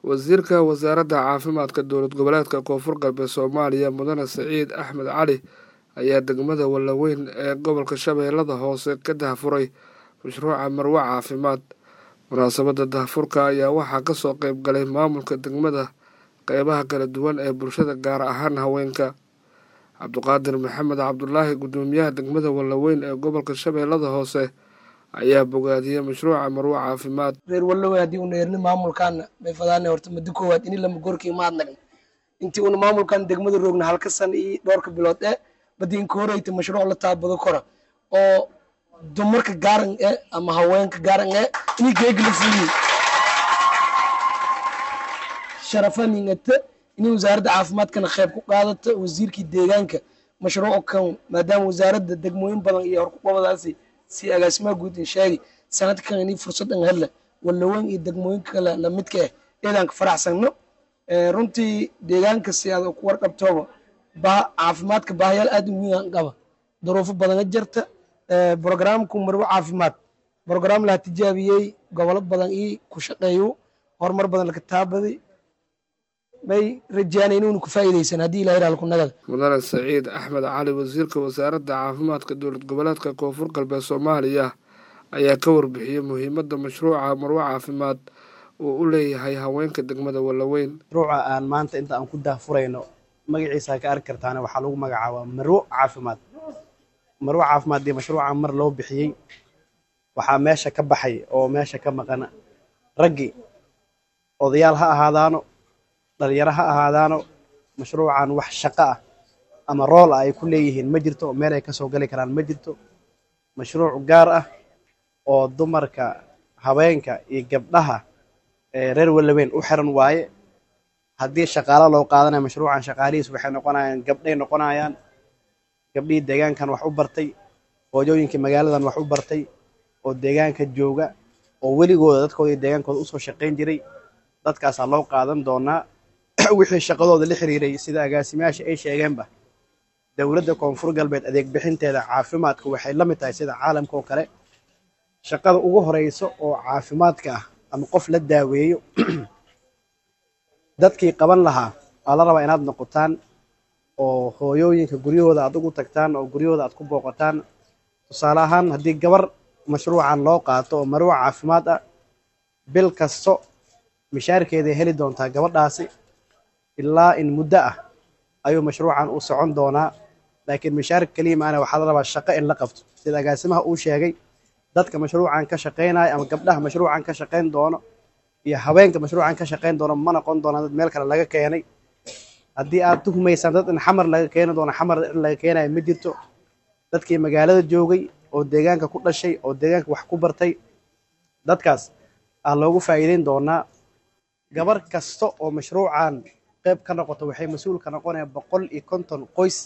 wasiirka wasaaradda caafimaadka dowlad goboleedka koonfur galbeed soomaaliya mudane saciid axmed cali ayaa degmada wallaweyn ee gobolka shabeellada hoose ka daahfuray mashruuca marwo caafimaad munaasabadda daahfurka ayaa waxaa kasoo qeyb galay maamulka degmada qeybaha kala duwan ee bulshada gaar ahaan haweenka cabduqaadir maxamed cabdulaahi guddoomiyaha degmada wallaweyn ee gobolka shabeellada hoose ayaa bogaadiyey mashruuca marwo caafimaad reer wallowe haddii una erni maamulkaana may fadaana horta muddo koowaad ini lama gorkii ma adnagn intii una maamulkan degmada roogna halka san iyo dhowrka bilood ee badi inka horeyta mashruuc la taabado kora oo dumarka gaaran ee ama haweenka gaaran ee ini geegla fuliye sharafaningata inay wasaaradda caafimaadkana qayb ku qaadata wasiirkii deegaanka mashruuc kan maadaama wasaaradda degmooyin badan iyo horkuqabadaasi si agaasimaha guud in sheegi sanadkan ini fursad an hella wallaweyn iyo degmooyinka kale lamidka ah eedaan ka faraxsanno runtii deegaanka si aad ku warqabtooba caafimaadka baahayaal aad u weyn qaba duruufo badana jirta brogramku marwo caafimaad brogram laa tijaabiyey gobolo badan ii ku shaqeeyo horumar badan laka taabaday may rajeyaan inuuna ku faa'iidaysan haddii ilahay raal ku nagada mudane saciid axmed cali wasiirka wasaaradda caafimaadka dowlad goboleedka koonfur galbeed soomaaliya ayaa ka warbixiyey muhiimadda mashruuca marwo caafimaad uu u leeyahay haweenka degmada wallaweyn mashruuca aan maanta inta aan ku daahfurayno magaciisa ka arki kartaana waxaa lagu magacaabaa marwo caafimaad marwo caafimaad dee mashruuca mar loo bixiyey waxaa meesha ka baxay oo meesha ka maqan raggii odayaal ha ahaadaano dhalinyaro ha ahaadaano mashruucan wax shaqo ah ama rool ah ay ku leeyihiin ma jirto meel ay kasoo gali karaan ma jirto mashruuc gaar ah oo dumarka haweenka iyo gabdhaha reer wallaweyn u xiran waaye haddii shaqaalo loo qaadanayo mashruucan shaqaalihiis waxay noqonayaan gabdhay noqonayaan gabdhihii deegaankan wax u bartay hooyooyinkii magaaladan wax u bartay oo deegaanka jooga oo weligooda dadkooda iyo deegaankooda usoo shaqayn jiray dadkaasaa loo qaadan doonaa wixii shaqadooda la xiriiray sida agaasimayaasha ay sheegeenba dowladda koonfur galbeed adeeg bixinteeda caafimaadka waxay la mid tahay sida caalamka oo kale shaqada ugu horeyso oo caafimaadka ah ama qof la daaweeyo dadkii qaban lahaa waa la rabaa inaad noqotaan oo hooyooyinka guryahooda aad ugu tagtaan oo guryahooda aad ku booqataan tusaale ahaan haddii gabar mashruucan loo qaato oo marwo caafimaad ah bil kasto mishaarkeeday heli doontaa gabadhaasi ilaa in muddo ah ayuu mashruucan u socon doonaa laakiin mishaarka keliya maana waxaa la rabaa shaqo in la qabto sida agaasimaha uu sheegay dadka mashruucan ka shaqaynaya ama gabdhaha mashruucan ka shaqayn doono iyo haweenka mashruucan ka shaqayn doono ma noqon doonaan dad meel kale laga keenay haddii aad tuhmaysaan dad in xamar laga keeni doono xamar in laga keenayo ma jirto dadkii magaalada joogay oo deegaanka ku dhashay oo deegaanka wax ku bartay dadkaas aa loogu faa'iideyn doonaa gabar kasta oo mashruucan qayb ka noqoto waxay mas-uul ka noqonaya boqol iyo konton qoys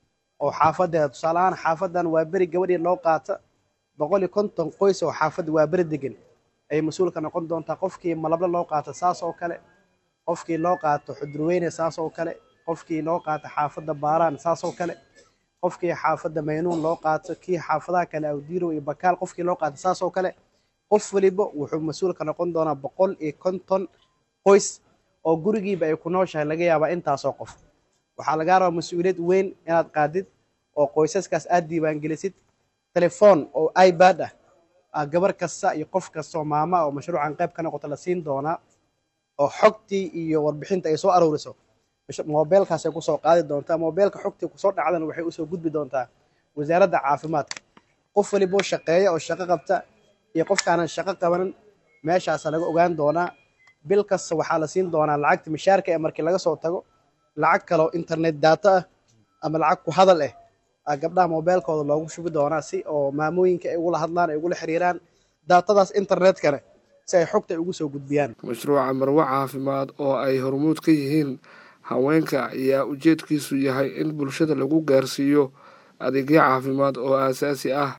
oo xaafadeeda tusaale ahaan xaafadan waa beri gabadhii loo qaata boqol iyo konton qoys oo xaafadda waa beri degan ayay mas-uul ka noqon doontaa qofkii malable loo qaato saas oo kale qofkii loo qaato xudurweyne saas oo kale qofkii loo qaato xaafadda baaraan saas oo kale qofkii xaafadda maynuun loo qaato kii xaafadaha kale awdiirow iyo bakaal qofkii loo qaato saas oo kale qof waliba wuxuu mas-uul ka noqon doonaa boqol iyo konton qoys oo gurigiiba ay ku nooshahay laga yaabaa intaasoo qof waxaa lagaa rabaa mas-uuliyad weyn inaad qaadid oo qoysaskaas aad diiwaangelisid telefoon oo ibad ah gabar kasta iyo qof kastaoo maama oo mashruucan qayb ka noqoto la siin doonaa oo xogtii iyo warbixinta ay soo aruuriso mobeelkaasay kusoo qaadi doontaa mobeelka xogtii kusoo dhacdana waxay usoo gudbi doontaa wasaaradda caafimaadka qof waliboo shaqeeya oo shaqo qabta iyo qofkaanan shaqo qabanin meeshaasa laga ogaan doonaa bil kasta waxaa la siin doonaa lacagta mishaarka ee markii laga soo tago lacag kaloo internet data ah ama lacag ku hadal ah gabdhaha mobeelkooda loogu shubi doonaa si oo maamooyinka ay ugula hadlaan ay ugula xiriiraan daatadaas internetkana si ay xogta ay ugu soo gudbiyaan mashruuca marwo caafimaad oo ay hormuud ka yihiin haweenka ayaa ujeedkiisu yahay in bulshada lagu gaarsiiyo adeegyo caafimaad oo aasaasi ah